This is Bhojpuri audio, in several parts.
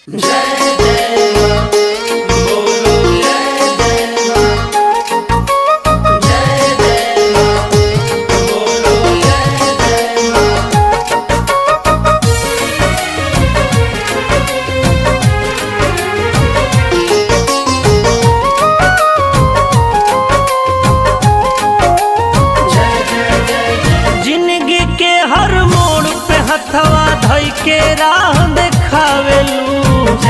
जिंदगी के हर मोड़ पे हथवा धई के राह देखावेलू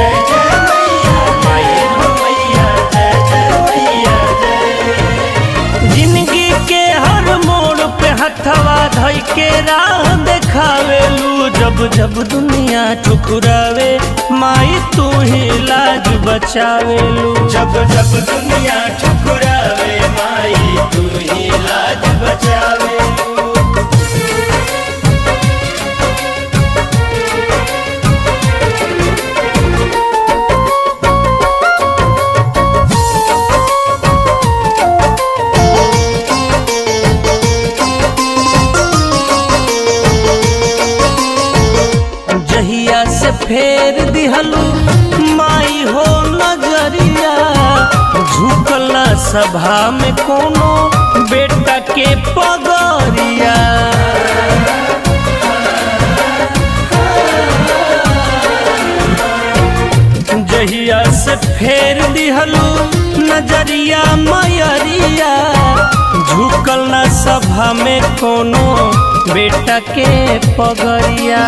जिंदगी के हर मोड़ पे हथवा धई के राह देखावेलू जब जब दुनिया ठुकरावे माई तू ही लाज बचावेलू जब जब दुनिया ठुकरावे माई तू ही लाज बचावे जहिया से फेर दिहलू माई हो नजरिया झुकला सभा में कोनो बेटा के पगरिया जहिया से फेर दिहलू नजरिया मयरिया झुकल ना सभा में कोनो बेटा के पगरिया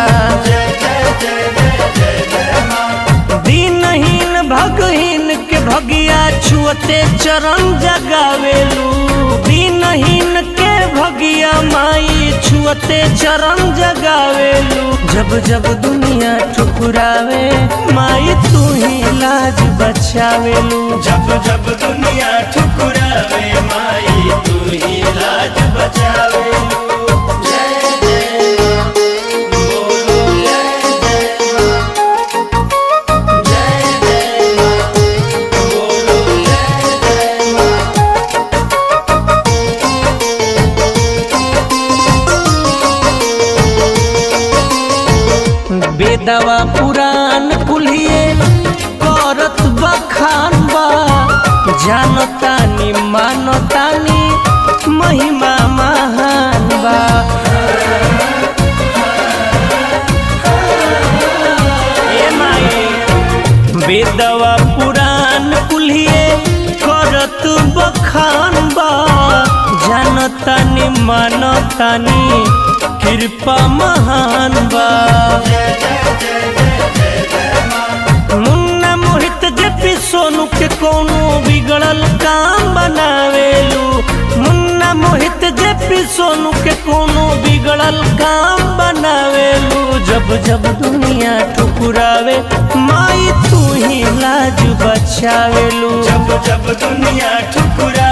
दीनहीन भगहीन के भगिया छुअते चरण जगावेलू दीनहीन के भगिया माई छुअते चरण जगावेलू जब जब दुनिया ठुकरावे माई तू ही लाज बचावेलू जब जब दुनिया ठुकरावे माई तू ही लाज बचावे बेदवा पुराण कुल्हिए करत बखान बा जानतानी मानतानी महिमा महान बा ए माई बेदवा पुराण कुल्हिए करत बखान बा जानतानी मानतानी कृपा महान बा मुन्ना मोहित जेपी सोनू के कोनो बिगड़ल काम बनावेलू मुन्ना मोहित जेपी सोनू के कोनो बिगड़ल काम बनावेलू जब जब दुनिया ठुकरावे माई तू ही लाज बचावेलू जब जब दुनिया ठुकरा